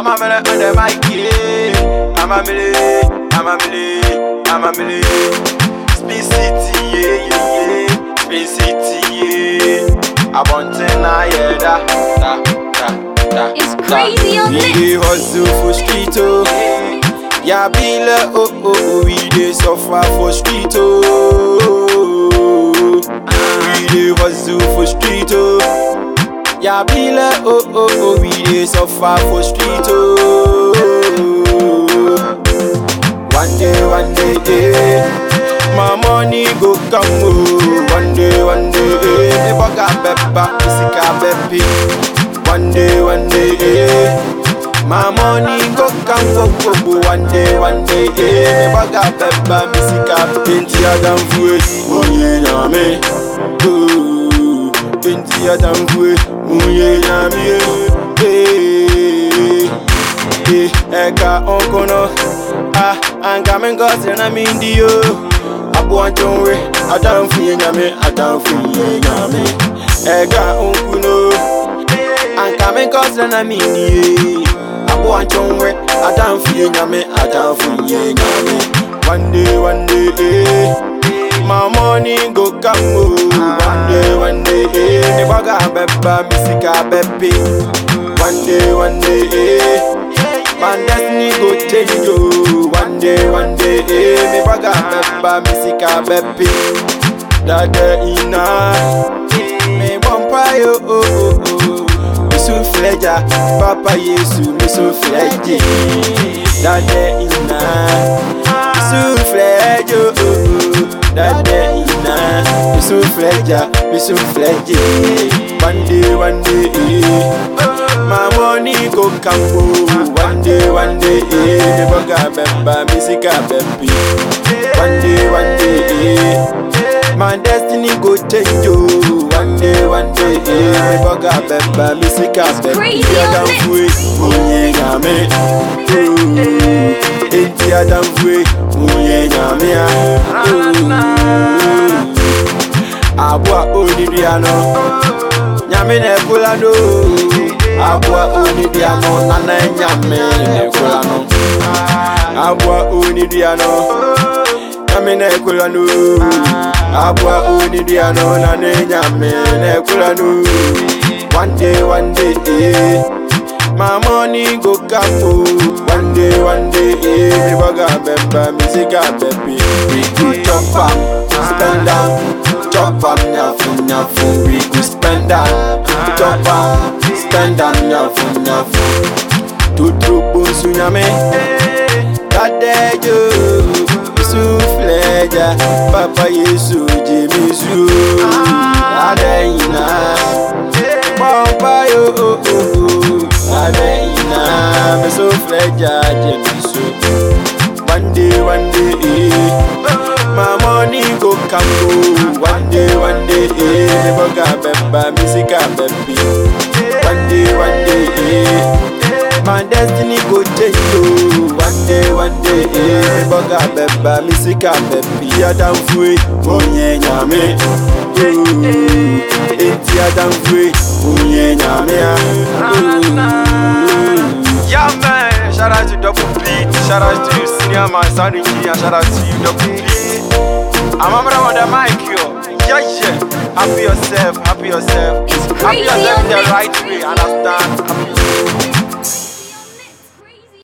I'm a minute on the mic, yeah. I'm a minute, I'm a minute, I'm a minute. Spin City, yeah, yeah, yeah. Spin City, yeah. I want to know, yeah, da, da, da, da. It's da. crazy on We this. dey hustle for street, oh. Yeah, be like, oh, oh, oh, we dey suffer for street, oh. We dey hustle for street, oh. Yeah, be like, oh, oh, oh, we dey suffer for street, oh. One day, one day, eh, my money go come, oh. One day, one day, eh, me bugger pepper, sika peppy. One day, one day, eh. My money go come go go go one day, one day, eh. Me baga pepper, me sika Penti adam fue, munye nyame Oh, Penti adam fue, munye nyame Eh, eh, eka onkono Ah, anga mengosi na mindi yo Abu anchonwe, adam fue nyame, adam fue nyame Eka onkuno anka me nkɔsrɛ na mennie aboa nkyɔnwɛ adamfo yɛ nyame adamfo yɛ nyame one day one day eh, my money go come o one day one day eh, ne baga bɛba me sika bɛpe one day one day eh, my destiny go change o one day one day eh, me baga bɛba me sika bɛpe dada ina me bɔmpa yo oh, oh, oh. Misu fleja, Papa Yesu, Misu fleji, Dade ina, Misu flejo, Dade ina, Misu fleja, Misu fleji, one day, one day, eh. my money go campo, one day, one day, eh. me boga bemba, misika bempi, one day, one day, eh. my destiny go change, oh. one day, one day, eh. me boga bemba, misika bempi, crazy, adam isn't it? fue, munye nyame, oh. enti adam fue, munye nyame, ah, oh. abua onibia no, nyame na ekula no, abua onibia no, nana nyame na ekula no, abua onibia no, nyame na ekula no, abua onibia no, nana nyame na ekula no. One day, one day, eh. My money go come oh. One day, one day, eh. Me baga bemba, me ziga bebi. We go chop am, spend am, chop am, nyafu nyafu. We go spend am, chop am, spend am, nyafu nyafu. Tutu bonsu nyame, kadejo, Yesu fleja, Papa Yesu jimisu, adeyina. Pampa yo oh oh oh Adena me so fleja jemi so One day one day eh My money go come One day one day eh Me boga bemba me sika bembi One day one day eh My destiny go change oh One day one day eh Me boga bemba me sika bembi Adam fue Onye nyame Oh Enti Adam fue Onye nyame ah Yeah man Shout out to Double Beat Shout out to you senior man Sound engineer Shout out to you Double Beat I'm a brother on the mic yo Yeah yeah Happy yourself Happy yourself It's Happy crazy yourself on in the this. right